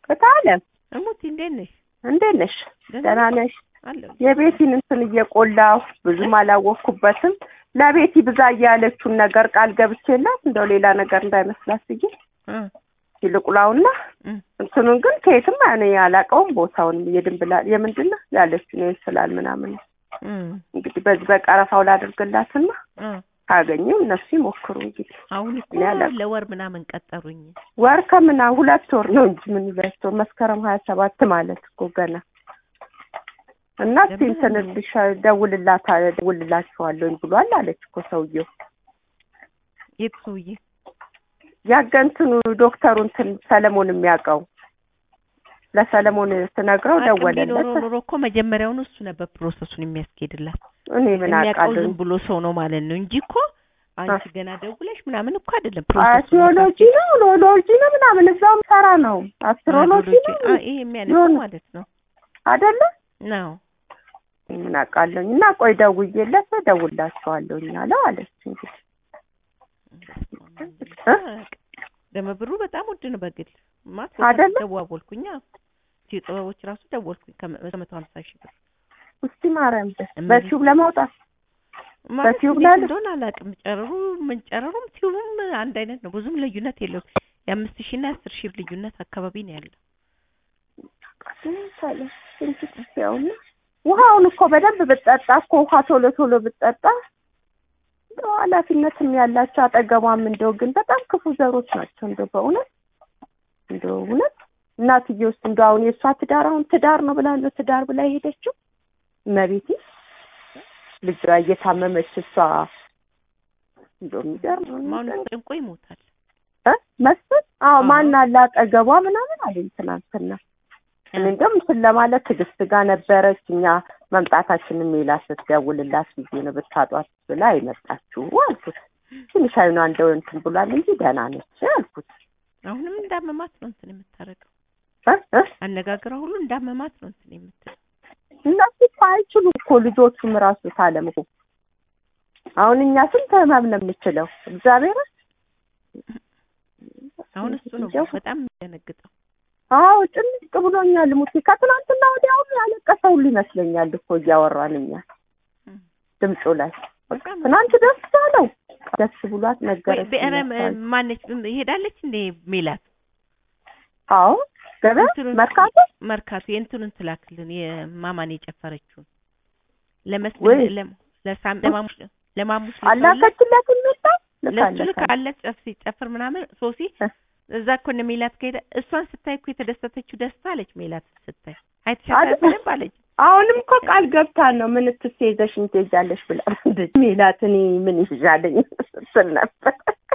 እታለም እሙቲ እንዴት ነሽ? እንዴት ነሽ? ደህና ነሽ? አለሁ። የቤቲን እንትን እየቆላሁ ብዙም አላወቅኩበትም። ለቤቲ ብዛ እያለችውን ነገር ቃል ገብቼላት እንደው ሌላ ነገር እንዳይመስላት ብዬ እ ይልቁላውና እ እንትኑን ግን ከየትም እኔ አላውቀውም። ቦታውንም የድንብላ የምንድን ነው ያለችውን ይመስላል ምናምን እ እንግዲህ በዚህ በቀረፋው ላድርግላትና እ ካገኘው እነሱ ይሞክሩ እንግዲህ አሁን እኮ እኔ አላውቅም። ለወር ምናምን ቀጠሩኝ። ወር ከምና ሁለት ወር ነው እንጂ ምን ሁለት ወር መስከረም ሀያ ሰባት ማለት እኮ ገና እና እስኪ ለምን? እንትን እልሽ ደውልላት ደውልላችኋለሁኝ ብሏል አለች እኮ ሰውየው የት ሰውዬ? ያገንትኑ ዶክተሩ እንትን ሰለሞን የሚያውቀው ለሰለሞን ስነግረው አቅም ደወለለት ቢኖረው ኑሮ እኮ መጀመሪያውኑ እሱ ነበር ፕሮሰሱን የሚያስኬድላት። እኔ ምን የሚያውቀው አውቃለሁ ዝም ብሎ ሰው ነው ማለት ነው እንጂ እኮ አንቺ ገና ደውለሽ ምናምን እኮ አይደለም አስትሮሎጂ ነው ሎሎጂ ነው ምናምን እዛውም ሰራ ነው አስትሮሎጂ ነው ይሄ የሚያነሳው የሆነ- ማለት ነው አይደለ ነው ምን አውቃለሁኝ እና ቆይ ደውዬለት እደውልላችኋለሁኝ አለው አለች እንግዲህ እ? ደግሞ ብሩ በጣም ውድ ነው በግል ማት አይደለ? ደዋወልኩኝ ሲ ጥበቦች ራሱ ደወልኩኝ ከመቶ ሀምሳ ሺህ ብር እስቲ ማርያም ደስ እምን- በቲዩብ ለማውጣት ማለት በቲዩብ እንዴት ላይ እንደሆነ አላውቅም ጨረሩ ምን ጨረሩም ቲዩብም አንድ አይነት ነው ብዙም ልዩነት የለውም የአምስት ሺህ እና የአስር ሺህ ልዩነት አካባቢ ነው ያለው ያውና ውሃውን እኮ በደንብ ብትጠጣ እኮ ውሃ ቶሎ ቶሎ ብትጠጣ እንደው ኃላፊነትም ያላቸው አጠገቧም እንደው ግን በጣም ክፉ ዘሮች ናቸው። እንደው በእውነት እንደው እውነት እናትዬ ውስጥ እንደው አሁን የእሷ ትዳር አሁን ትዳር ነው ብላ ነው ትዳር ብላ የሄደችው እመቤቴ ልጇ እየታመመች እሷ እንደው የሚገርም ነው። ማሁን ጨንቆ ይሞታል እ መስፍን አዎ አዎ። ማን አለ አጠገቧ ምናምን አለኝ ትናንትና እኔ እንደውም እንትን ለማለት ትዕግስት ጋር ነበረች። እኛ መምጣታችንን ሜላ ስትደውልላት ጊዜ ነው ብታጧት ብላ የመጣችው አልኩት። ትንሽ አይኗ እንደው እንትን ብሏል እንጂ ደህና ነች አልኩት። አሁንም እንዳመማት ነው እንትን የምታደርገው እ እ አነጋገሯ ሁሉ እንዳመማት ነው እንትን የምትለው እነሱ እኮ አይችሉም እኮ ልጆቹም ራሱ ታለም እኮ አሁን እኛ ስንት ህመም ነው የምችለው እግዚአብሔር አሁን እሱ ነው እንጃ። በጣም የሚደነግጠው አዎ ጭንቅ ብሎኛል። ሙቴ ከትናንትና ወዲያውኑ ያለቀሰ ሁሉ ይመስለኛል እኮ እያወራን እኛ እም። ድምፁ ላይ በጣም ትናንት ደስ አለው ደስ ብሏት ወይ ነገረች። ብዕረ ማነች ሄዳለች እንዴ ሜላት አዎ ገበያ እንትኑን- መርካቶ መርካቶ የእንትኑን ትላክልን የማማን የጨፈረችውን ወይ ለመስቀል ለም- ለሳም ለማሙሽ ለማሙሽ ልከውላት- አላከችለት እንጣ ለሱ ልካለች ልካለት ጨፍ ሲጨፍር ምናምን ሶሲ እ። እዛ እኮ እነ ሜላት ከሄደ እሷን ስታይ እኮ የተደሰተችው ደስታ አለች ሜላት ስታይ አይተሻታል አይደል? በደንብ አለች አሁንም እኮ ቃል ገብታ ነው ምን ትይዘሽ ትሄጃለሽ ብላ ሜላት እኔ ምን ይሻለኝ ስትል ነበር።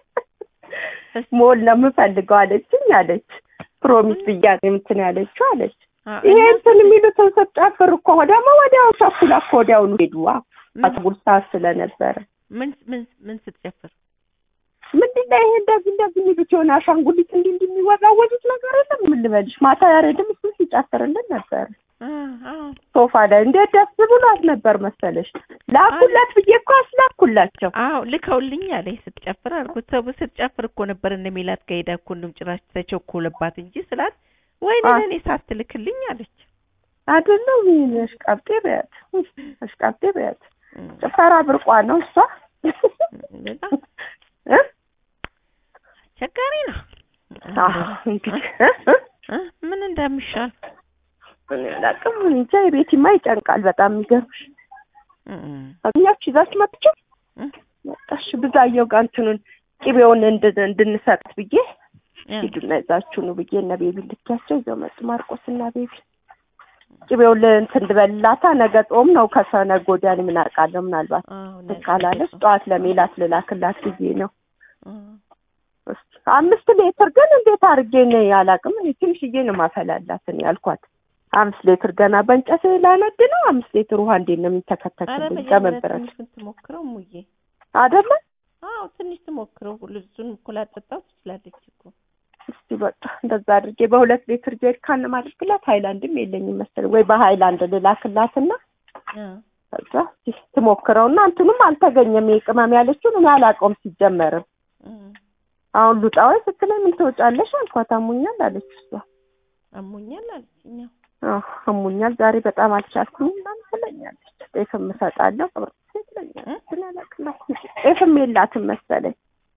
ሞል ነው የምፈልገው አለችኝ አለች። ፕሮሚስ ብያ እንትን ያለችው አለች። አ- ይሄ እና እንትን የሚሉትን ስትጨፍር እኮ ደግሞ ወዲያው ቸኩላ እኮ ወዲያውኑ ሄዱ። ምን- አስጉር ሰዓት ስለነበረ ምን ምን ምን ስትጨፍር ምንድን ነው ይሄ እንደዚህ እንደዚህ የሚሉት የሆነ አሻንጉሊት እንዲህ እንዲህ የሚወዛወዙት ነገር የለም። ምን ልበልሽ ማታ ያሬድም እሱ ሲጨፍርልን ነበር አ አ ሶፋ ላይ እንዴት ደስ ብሏት ነበር መሰለሽ። ላኩላት ብዬ እኮ አስላኩላቸው። አዎ ልከውልኝ አለ ስትጨፍር አልኩት። ሰው ስትጨፍር እኮ ነበር እነ ሜላት ከሄዳ እኮ እንደውም ጭራሽ ተቸኮለባት እንጂ ስላት ወይኔ አ- ለእኔ ሳትልክልኝ አለች። አይደለም አሽቃብጤ በያት አሽቃብጤ በያት እም፣ ጭፈራ ብርቋ ነው እሷ በጣም እ? አስቸጋሪ ነው። አዎ እንግዲህ እ? እ? እ? ምን እንደሚሻል እኔ አላውቅም። እንጃ የቤቲማ ይጨንቃል በጣም የሚገርምሽ እም፣ አግኛችሁ ይዛችሁ መጥቼው እ? መጣሽ ብዛየው ጋር እንትኑን ቅቤውን እንድ- እንድንሰጥ ብዬ እ፣ ሂዱና ይዛችሁ ነው ብዬ እነ ቤቢ ልኪያቸው ይዘው መጡ። ማርቆስ እና ቤቢ ቅቤውን ለእንትን ልበላታ ነገ ጾም ነው ከሰነገ ወዲያ እኔ ምን አውቃለሁ ምናልባት አዎ፣ እንትን ነገ ካላለች ነው። ጠዋት ለሜላት ልላክላት ብዬ ነው። እ፣ እስኪ አምስት ሌትር ግን እንዴት አድርጌ ነው ያላቅም እኔ ትንሽዬ ነው ማፈላላት እኔ ያልኳት። አምስት ሌትር ገና በእንጨት ላነድ ነው። አምስት ሌትር ውሃ እንዴት ነው ኧረ የሚተከተክልኝ? መጀመሪያ ከመበረት ትንሽ ትሞክረው ሙዬ። አይደለ? አዎ ትንሽ ትሞክረው። ልብሱን እኮ ላጠጣው ትችላለች እኮ። እስቲ በቃ እንደዛ አድርጌ በሁለት ሌትር ጀሪካን ማድርግላት። ሃይላንድም የለኝም መሰለኝ ወይ በሃይላንድ ልላክላትና እ፣ ከዛ እስቲ ትሞክረውና እንትኑም አልተገኘም። ይሄ ቅመም ያለችውን እኔ አላውቀውም ሲጀመርም። እ፣ አሁን ሉጣ ወይ ስትለኝ ምን ትወጫለሽ አልኳት። አሞኛል አለች እሷ። አሞኛል አለችኝ። አዎ። አዎ አሞኛል ዛሬ በጣም አልቻልኩም ምናምን ትለኛለች። ጤፍም እሰጣለሁ ቅብርት ትለኛለች። ግን አላውቅም ጤፍም የላትም መሰለኝ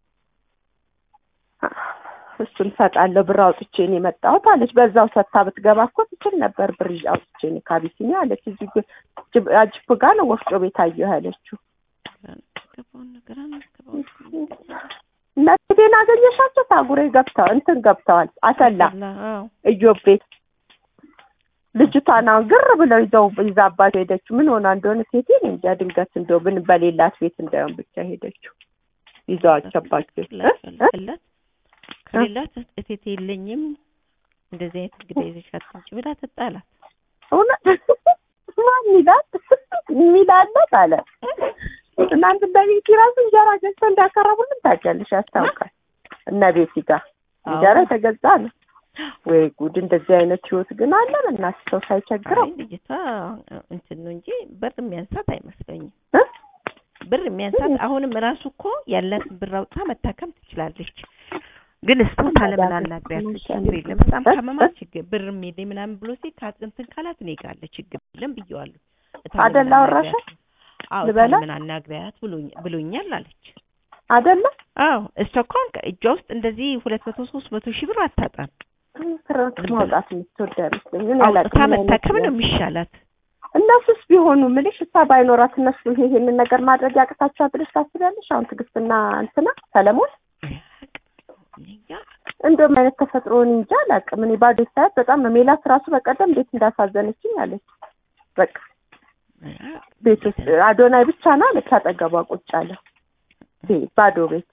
እሱን እሰጣለሁ ብር አውጥቼ ነው የመጣሁት አለች። በዛው ሰታ ብትገባ እኮ ትችል ነበር ብር ይዤ አውጥቼ ነው ከአቢሲኒያ አለች። እዚህ ግ- ጅብ- አጅፕ ጋር ነው ወፍጮ ቤት አየሁ ያለችው። ገባውን ነገር አናገባውን እነ ቴዴን አገኘሻቸው? ታጉሬ ገብተዋል እንትን ገብተዋል አሰላ አዎ እዮብ ቤት ልጅቷን አሁን ግር ብለው ይዘው ይዛባቸው ሄደችው። ምን ሆና እንደሆነ ሴቴ እኔ እንጃ። ድንገት እንደው ምን በሌላት ቤት እንዳይሆን ብቻ ሄደችው ይዘዋቸባቸው እ? እ? ፈልግላት ከሌላት እቴቴ የለኝም እንደዚህ አይነት እንግዳ ይዘሻት እንጂ ብላ ትጣላት። እውነት ማን ይላል የሚላለት አለ እናንተ በቤት ራሱ እንጀራ ገዝተው እንዳቀረቡልን ታውቂያለሽ፣ ያስታውቃል። እነ ቤቲ ጋር እንጀራ የተገዛ ነው ወይ ጉድ! እንደዚህ አይነት ህይወት ግን አለ። እናት ሰው ሳይቸግረው አይ ልጅቷ እንትን ነው እንጂ ብር የሚያንሳት አይመስለኝም። እ? ብር የሚያንሳት አሁንም ራሱ እኮ ያላትን ብር አውጥታ መታከም ትችላለች። ግን ስፖርት አለምን አናግሪያት ችግር የለም በጣም ካመማት ችግር ብር የሚሄደኝ ምናምን ብሎ ሲል ካ- እንትን ካላት እኔ ጋር አለ ችግር የለም ብየዋለሁ። እታለምን አደላ አወራሽ? አናግሪያት። አዎ ልበላ? እታለምን አናግሪያት ብሎኝ- ብሎኛል አለች። አይደለ አዎ እሷ እኮ አሁን እጇ ውስጥ እንደዚህ ሁለት መቶ ሶስት መቶ ሺህ ብር አታጣም። ፍርክ ማውጣት የምትወድ አይመስለኝ። እኔ አውጥታ አላውቅም ምን አይነት መታከም ነው ነው። የሚሻላት። እነሱስ ቢሆኑ ምልሽ እሷ ባይኖራት እነሱ ይሄ ይሄንን ነገር ማድረግ ያቅታቸዋል ብለሽ ታስቢያለሽ? አሁን ትዕግስትና እንትና ሰለሞን እኛ እንደውም አይነት ተፈጥሮን እንጂ አላውቅም። እኔ ባዶ ሳያት በጣም ነው ሜላት ራሱ በቀደም እንዴት እንዳሳዘነችኝ አለች። በቃ ቤት ውስጥ አዶናይ ብቻ ነው አለች። አጠገቧ ቁጭ አለ ቤት ባዶ ቤት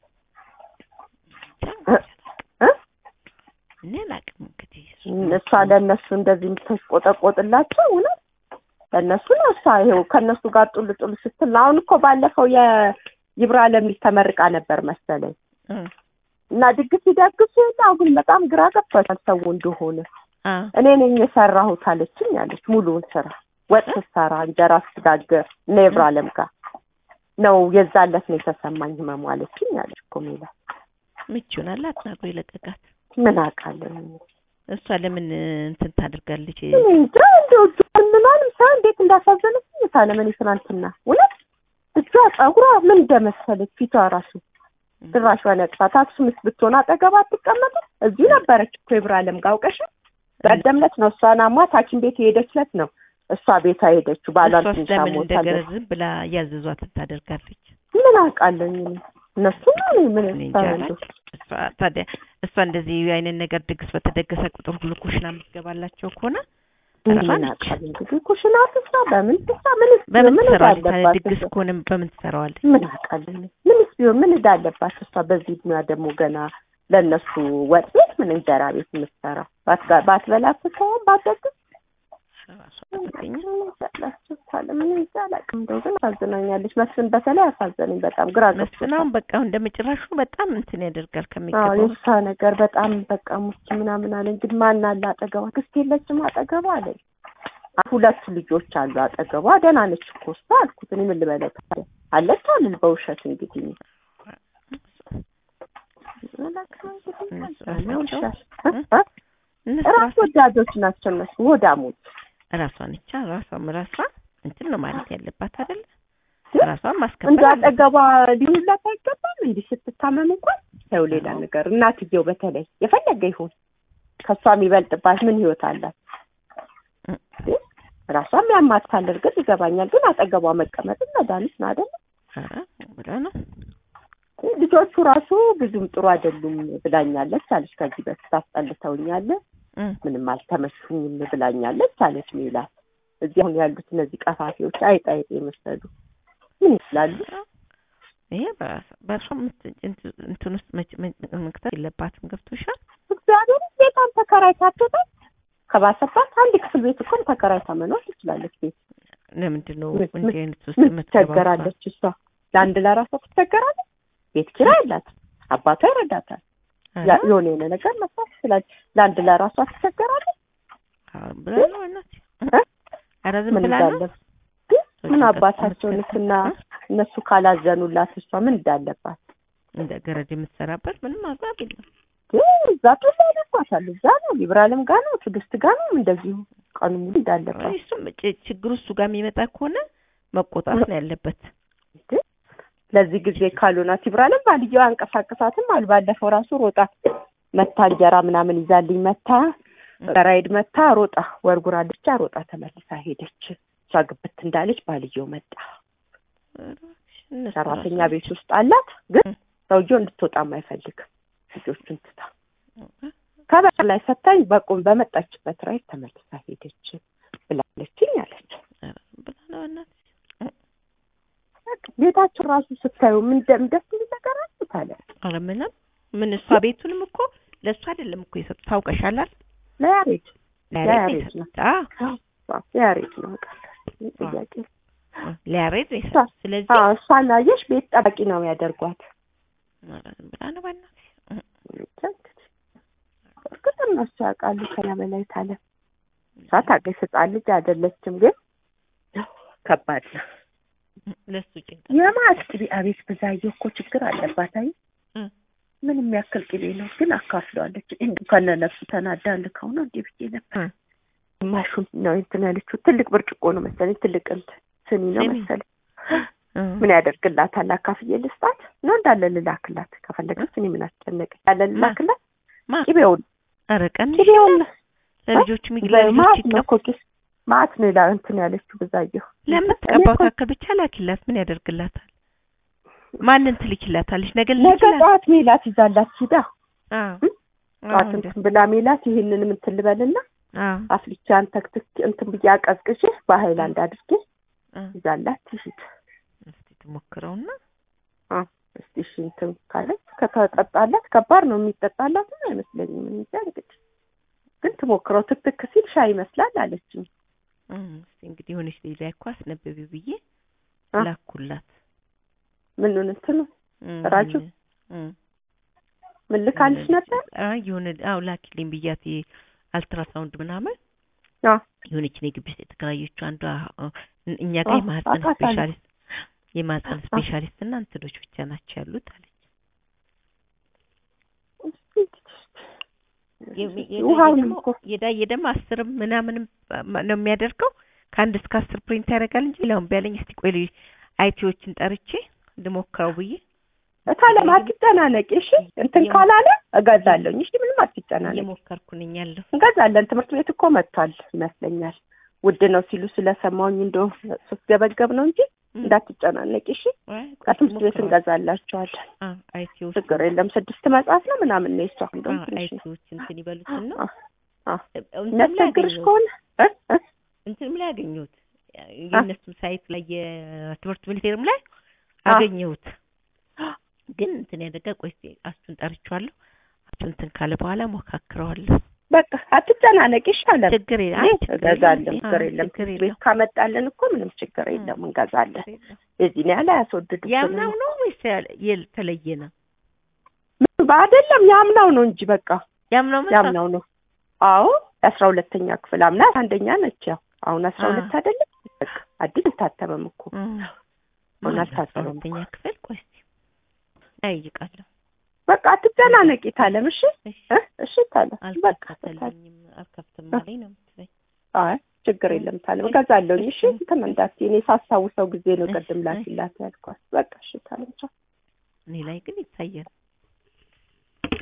እ? እ? እኔ አላውቅም እንግዲህ እሱ እሷ ለእነሱ እንደዚህ የምትቆጠቆጥላቸው እውነት ለእነሱ ነው። እሷ ይኸው ከእነሱ ጋር ጡል ጡል ስትል ነው። አሁን እኮ ባለፈው የይብራ ለሚል ተመርቃ ነበር መሰለኝ እ እና ድግስ ሲደግሱ የለ አሁን በጣም ግራ ገብቷታል ሰው እንደሆነ አ እኔ ነኝ የሰራሁት አለችኝ አለች። ሙሉውን ስራ ወጥ ስትሰራ እንጀራ ስትጋግር እና የብራ አለም ጋር ነው የዛለት ነው የተሰማኝ ህመሙ አለችኝ አለች እኮ ሜላት። ምቹ ናት አትናግሮ የለቀቃት ምን አውቃለሁ እሷ ለምን እንትን ታደርጋለች? እኔ እንጃ እንደው እጇን ምናምን ሰው እንዴት እንዳሳዘነችኝ ታለመን ትናንትና እውነት እጇ ጸጉሯ ምን እንደመሰለች ፊቷ ራሱ ድራሽ በነቅፋ ታክሱም ምስ ብትሆን አጠገባ አትቀመጥም። እዚሁ ነበረች እኮ የብር አለም ጋር አውቀሻል። በቀደም ዕለት ነው እሷን አሟት ሐኪም ቤት የሄደች ዕለት ነው እሷ ቤታ ሄደችው ባሏን እሷስ ትንሽ ለምን አሞታል። እንደገና ዝም ብላ ያዘዟት ታደርጋለች? ምን አውቃለሁ እኔ እነሱ ነው እኔ ምን እኔ እንጃ አለች። እሷ ታዲያ እሷ እንደዚህ አይነት ነገር ድግስ በተደገሰ ቁጥር ሁሉ ኩሽና የምትገባላቸው ከሆነ ምን እራሷ ነች። አውቃለሁ እንግዲህ ኩሽና ትስራ በምን ትስራ ምን በምን ምን ትሰራዋለች? ታዲያ እንዳለባት ድግስ ከሆነ በምን ትሰራዋለች? ምን አውቃለሁ እኔ ምንስ ቢሆን ምን እንዳለባት እሷ በዚህ እድሜዋ ደግሞ ገና ለእነሱ ወጥ ቤት ምን እንጀራ ቤት የምትሰራው ባትጋ- ባትበላ ትተወው ባትደግስ እራሷ ትገኛ ላቸው ታለ ምን ይዛ አላውቅም። እንደው ግን አሳዝናኛለች። መስፍን በተለይ አሳዘነኝ በጣም ግራ ገብቶታል። መስፍናውን በቃ እንደ መጨረሹ በጣም እንትን ያደርጋል አዎ ከሚገባው የእሷ ነገር በጣም በቃ ሙች ምናምን አለኝ። ግን ማን አለ አጠገቧ? ክስት የለችም አጠገቧ አለኝ። አ- ሁለት ልጆች አሉ አጠገቧ። ደህና ነች እኮ እሷ አልኩት። እኔ ምን ልበለው ታዲያ አለች አልል በውሸት እንግዲህ እኔ አላውቅም እንግዲህ እነሱ አለ ራሳቸው ውሻ እ? እ? እነሱ ራስ ራሳቸው ወዳዶች ናቸው እነሱ ወዳሞች። ራሷን ብቻ ራሷም ራሷ እንትን ነው ማለት ያለባት አይደለ? ግን ራሷን እንደ ማስከበር አለባት። አጠገቧ ሊሆንላት አይገባም። እንዲህ ስትታመም እንኳን ሰው ሌላ ነገር እናትየው በተለይ የፈለገ ይሁን ከእሷ የሚበልጥባት ምን ህይወት አላት? እ። ግን ራሷም ያማታል። እርግጥ ይገባኛል። ግን አጠገቧ መቀመጥም መድኃኒት ነው አይደለ? ኧረ ብላ ነው ልጆቹ ራሱ ብዙም ጥሩ አይደሉም ብላኛለች አለች። ከዚህ በፊት አስጠልተውኛል፣ እ። ምንም አልተመቹኝም ብላኛለች አለች ሜላት። እዚህ አሁን ያሉት እነዚህ ቀፋፊዎች አይጥ አይጥ የመሰሉ ምን ይስላሉ? ይሄ በራሷ- በእርሷ ምት- እንት- እንትን ውስጥ መች- መ- መክተት የለባትም። ገብቶሻል? እግዚአብሔር ቤቷን ተከራይታ አትወጣም። ከባሰባት አንድ ክፍል ቤት እኮ ተከራይታ መኖር ትችላለች። ቤት ለምንድን ነው ምን- እንዲህ አይነት ውስጥ ምን የምትገባው? ትቸገራለች? እሷ ለአንድ ለራሷ ትቸገራለች። ቤት ኪራይ አላት፣ አባቷ ይረዳታል። ኧረ፣ ያ- የሆነ የሆነ ነገር መስራት ትችላለች። ለአንድ ለራሷ ትቸገራለች። አዎ ብላ ነው እናቴ። እ? ኧረ ዝም ምን ብላ ነው እንዳለ ግን ምን ጭንቀት አባታቸውንስ የምትከተል- እና እ? እነሱ ካላዘኑላት እሷ ምን እንዳለባት እንደ ገረድ የምትሰራበት ምንም አግባብ የለም። ግን እዛ ቶሎ ያለኳታል። እዛ ነው ሊብራልም ጋር ነው ትዕግስት ጋር ነው እንደዚሁ ቀኑ ሙሉ እንዳለባት እሱም ጭ- ችግሩ እሱ ጋር የሚመጣ ከሆነ መቆጣት ነው ያለበት። ግን ለዚህ ጊዜ ካልሆናት ይብራልም ባልየው አንቀሳቀሳትም አሉ። ባለፈው ራሱ ሮጣ መታ እንጀራ ምናምን ይዛልኝ መታ ራይድ መታ ሮጣ ወርጉራለች ብቻ ሮጣ ተመልሳ ሄደች። እሷ ግብት እንዳለች ባልየው መጣ። እነሱ ሰራተኛ ራሱ- ቤት ውስጥ አላት፣ ግን እ። ሰውየው እንድትወጣም አይፈልግም። ልጆቹን ትታ ከበር ላይ ሰታኝ በቁም በመጣችበት ራይድ ተመልሳ ሄደች ብላለችኝ አለች። ኧረ ብላ ነው እናትሽ። በቃ ቤታቸው ራሱ ስታዩ ምን ደም ደስ የሚል ነገር አሉት አለ። ኧረ ምንም ምን እሷ ቤቱንም እኮ ለእሱ አይደለም እኮ የሰጡት ታውቀሻል አይደል? ለያሬድ ለያሬድ ለያሬድ ነው ነው። የሰጡት። አዎ ያሬድ ነው ቃል ጥያቄ ለያሬድ ነው የሰጡት። ስለዚህ አዎ እሷን አየሽ ቤት ጠባቂ ነው ያደርጓት። ኧረ ዝም ብላ ነው በእናትሽ። ብቻ እንግዲህ እርግጥ እነሱ ያውቃሉ ከኛ በላይ ታለ እሷ ታገሽ ህፃን ልጅ አይደለችም፣ ግን ከባድ ነው። ለእሱ ጭንቀት የማት ቅቤ አቤት ብዛየው እኮ ችግር አለባት። አይ እ። ምን የሚያክል ቅቤ ነው ግን አካፍለዋለች። እንዲሁ ከነ ነፍሱ ተናዳ ልከው ነው እንዲህ ብዬ ነበር። እ። ግማሹን ነው እንትን ያለችው። ትልቅ ብርጭቆ ነው መሰለኝ፣ ትልቅ እንትን ስኒ ነው ስኒ። መሰለኝ። እ። ምን ያደርግላታል? አካፍዬ ልስጣት ነው እንዳለ ልላክላት? ከፈለገች እኔ ምን አስጨነቀኝ? ያለ ልላክላት? ማ ቅቤውን ኧረ ቀንሽ ቅቤውን ለልጆቹ ምግብ ማት ለልጆች ነው ይቀባ እኮ ኪስ ማት ነው ይላ እንትን ያለችው ብዛየሁ ለምትቀባው ታክል ብቻ ላኪላት። ምን ያደርግላታል? ማንን ትልኪላታለች? ነገ ነገ ልልኪላት? ጠዋት ሜላት ይዛላት ሂዳ አዎ እ? ጠዋት እንትን ብላ ሜላት ይሄንን እንትን ልበልና አዎ አፍልቻን ተክትክ እንትን ብዬ አቀዝቅዤ በሀይላንድ አድርጌ እ። ይዛላት ትሂድ። እስቲ ትሞክረውና እስቲ እሺ እንትን ካለች ከተጠጣላት ከባድ ነው የሚጠጣላት አይመስለኝም። እኔ እንጃ እንግዲህ ግን ትሞክረው። ትክትክ ሲል ሻይ ይመስላል አለችኝ። እ፣ እስቲ እንግዲህ የሆነች ልጅ ላይ እኮ አስነብቢ ብዬ አ? ላኩላት። ምኑን እንትኑ እ፣ ራጁ? እ፣ ምን ልካልሽ ነበር? አይ የሆነ አዎ ላኪልኝ ብያት አልትራሳውንድ ምናምን አዎ የሆነች እኔ ግቢ ውስጥ የተከራየችው አንዷ እ፣ እኛ ጋር አዎ፣ የማህፀን አውቃታለሁ። ስፔሻሊስት የማህፀን ስፔሻሊስት እና እንትኖች ብቻ ናቸው ያሉት አለች። የሚ- የዳዬ ውሃውን ደግሞ እኮ የዳዬ ደግሞ አስርም ምናምንም ነው የሚያደርገው ከአንድ እስከ አስር ፕሪንት ያደርጋል እንጂ ሌላውን ቢያለኝ እስቲ ቆይ ልጅ አይቲዎችን ጠርቼ ልሞክረው ብዬ እታለም አትጨናነቂ እሺ። እንትን የሞ- ካላለ እገዛለሁኝ። እሺ ምንም አትጨናነቂ፣ እየሞከርኩ ነኝ ያለሁ እንገዛለን። ትምህርት ቤት እኮ መጥቷል ይመስለኛል። ውድ ነው ሲሉ ስለሰማሁኝ እንደው ሶስት ገበገብ ነው እንጂ እንዳትጨናነቂ እሺ። ከትምህርት ቤት እንገዛላቸዋለን። አይቲዎች ችግር የለም። ስድስት መጽሐፍ ነው ምናምን ነው የሷ እንደውም ትንሽ ነው። አይቲዎች እንትን ይበሉትና አ- አ- እንትንም ላይ የሚያስቸግርሽ አገኘሁት ከሆነ እ? እ? እንትንም ላይ አገኘሁት የእነሱም ሳይት ላይ የትምህርት ሚኒስቴርም ላይ አ- አገኘሁት ግን እንትን ያደጋ ቆይ እስኪ አሱን ጠርቼዋለሁ አሱ እንትን ካለ በኋላ ሞካክረዋለሁ በቃ አትጨናነቂ እሺ አለ። ችግር የለም እኔ አይ ችግር እገዛለን። የለም። ችግር አዎ፣ የለም። ችግር ቤት የለም ካመጣልን እኮ ምንም ችግር የለም እንገዛለን። ችግር የለም። የዚህን ያህል አያስወድዱ ያምናው ነው ወይስ ያለ- የተለየ ነው? አይደለም ያምናው ነው እንጂ በቃ ያምናው መጽሐፍ ያምናው ነው። አዎ የአስራ ሁለተኛ ክፍል አምና አንደኛ ነች። ያው አሁን አስራ አ። ሁለት አይደለም በቃ አዲስ አልታተመም እኮ እም። አሁን አስራ አልታተመም ሁለተኛ እኮ። ክፍል ቆይ እስኪ ጠይቃለሁ። በቃ አትጨናነቂ ታለም። እሺ እሺ እ? እሺ ታለም በቃ ታለም። አልከፈተልኝም አልከፍትም አለኝ ነው የምትለኝ። አይ ችግር የለም ታለም እገዛለሁኝ። እሺ እንትን እንዳትዪ እኔ ሳስታውሰው ጊዜ ነው እሺ፣ ቅድም እሺ። ላኪላት ያልኳት። በቃ እሺ ታለም ቻው። እኔ ላይ ግን ይታያል